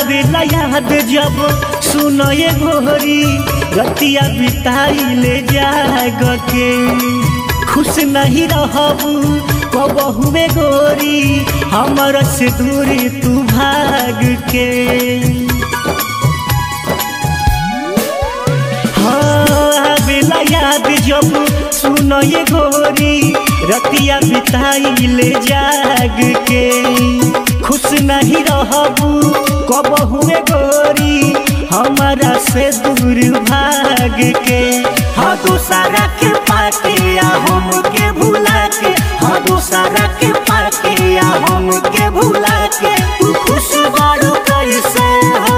आवेला याद जब सुनो ये गोरी रतिया बिताइले जाग के खुश नहीं रहबू कबहुए गोरी हमर से दूरी तू भाग के हाँ आवेला याद जब सुनो ये गोरी रतिया बिताइले जाग के खुश नहीं रहबू कब हुए गोरी हमारा से दूर भाग के हाँ दूसरा के पाके या हम के भुला के हाँ दूसरा के पाके या हम के भुला के तू खुश बारू कैसे हो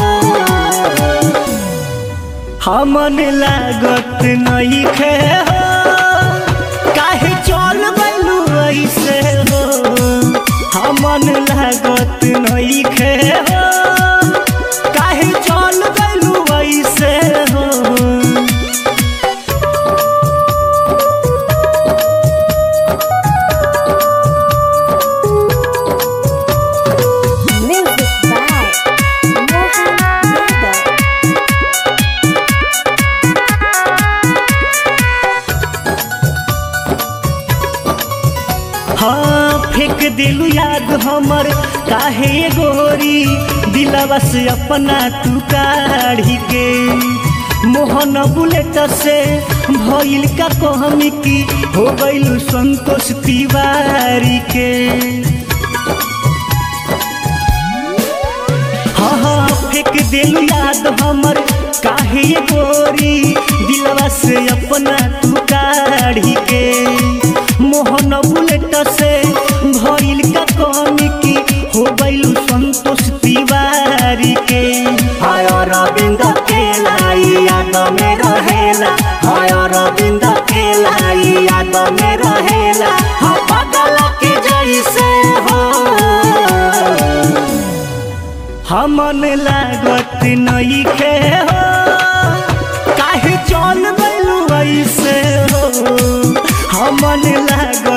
हमन लागत नहीं खे हो काहे चल गलू ऐसे हो हमन लागत नहीं खे हो काहे चल गलू ऐसे हो Music by Mohan Yadav. हाँ फेंक दिलू याद हमर काहे ये गोरी दिलवा से अपना तू काढ़ी के मोहन बुलेट से भइल का कहमी की हो गइलू संतोष तिवारी के हाँ हाँ फेंक दिल याद हमर काहे ये गोरी दिलवा से अपना तू काढ़ी के मोहन बुलेट से भइल का कमी की हो गइलू संतोष तिवारी के हाय रविंद के लाई याद में रहेला हाय रविंद के लाई याद में रहेला हाँ पागल के जैसे हो हमन लागत नहीं खे हो काहे चल गलू ऐसे हो हमन लागत